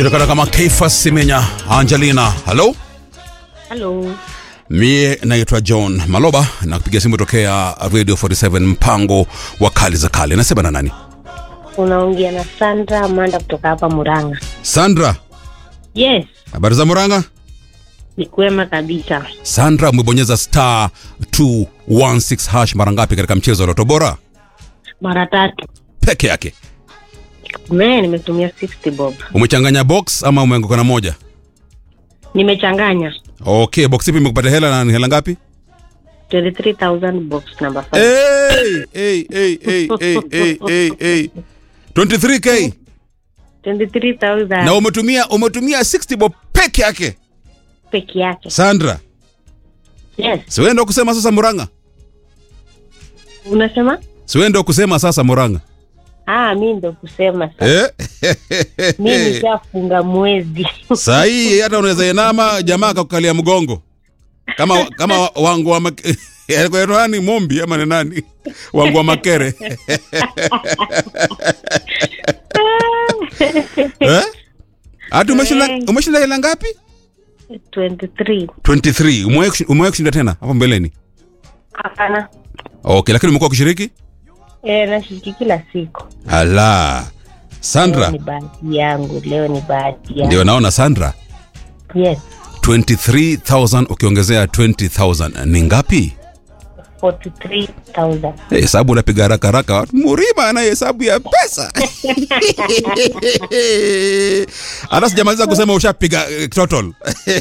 anajulikana kama Keifas Simenya Angelina. Halo, Halo. mie naitwa John Maloba na kupiga simu tokea Radio 47 mpango wa kali za kale. Nasema na nani? Unaongea na Sandra Amanda kutoka hapa Murang'a. Sandra, Yes, habari za Murang'a? ni kwema kabisa. Sandra, umebonyeza star 216 hash mara ngapi katika mchezo wa Loto Bora Mara tatu. peke yake? Me nimetumia 60 bob. Umechanganya box ama umeanguka na moja? Nimechanganya Okay, box ipi imekupata hela na ni hela ngapi? 23,000 box number 5. Hey, hey, hey, hey, hey, hey, hey, hey. 23k 23,000 na umetumia umetumia 60 bob peke yake. peke yake. Sandra, Yes. siwe ndo kusema sasa Murang'a? Unasema? Siwe ndo kusema sasa Murang'a? Ah, mi ndo kusema sasa. Eh? Mi nishafunga mwezi. Saa hii hata unaweza inama jamaa akakukalia mgongo kama kama wa- wangu wa mak- Alikuwa nani mombi ama ni nani wangu wa makere eh? hata umeshinda Eh. umeshinda hela ngapi 23. 23 umewahi kushi- umewahi kushinda tena hapo mbeleni Hapana. okay lakini umekuwa kushiriki Eh, nashiriki kila siku. ala Leo Sandra ni bahati yangu. Leo ni bahati yangu. ndio naona Sandra Yes. 23000 ukiongezea 20000 ni ngapi 43,000. Eh, hesabu unapiga haraka haraka murima ana hesabu ya pesa hata sijamaliza kusema ushapiga eh, total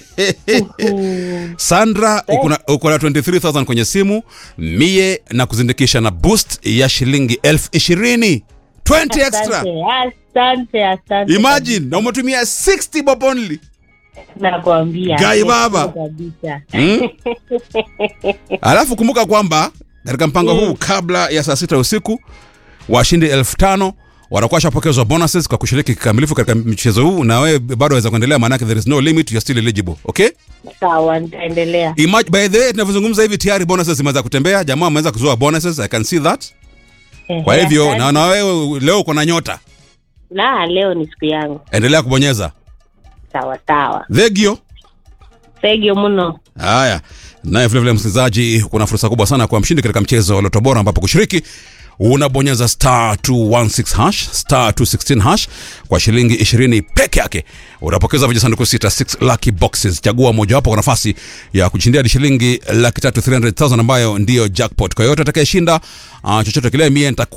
sandra uko na- uko na 23000 kwenye simu mie na kuzindikisha na boost ya shilingi elfu ishirini 20 extra Asante, asante, asante. imagine na umetumia 60 bob only Nakwambia. Gai baba. Kabisa. Hmm? alafu kumbuka kwamba katika mpango huu kabla ya saa sita usiku washindi elfu tano watakuwa washapokezwa bonuses kwa kushiriki kikamilifu katika mchezo huu na wewe bado waweza kuendelea maanake there is no limit you're still eligible okay Sawa, nitaendelea. Imag by the way tunavyozungumza hivi tayari bonuses zimeweza kutembea jamaa ameweza kuzua bonuses i can see that kwa Ehe, hivyo asante. na, na wewe leo uko na nyota La, leo ni siku yangu. endelea kubonyeza Sawa sawa. thegio Thank mno. Haya, naye vilevile msikilizaji, kuna fursa kubwa sana kwa mshindi katika mchezo wa Loto Bora, ambapo kushiriki unabonyeza star 216 hash star 216 hash kwa shilingi 20 peke yake. Unapokeza vijisanduku sita 6 lucky boxes. Chagua mojawapo kwa nafasi ya kushindia hadi shilingi laki tatu 300,000 ambayo ndiyo jackpot. Kwa yote atakayeshinda uh, chochote kile, mie nitakuwa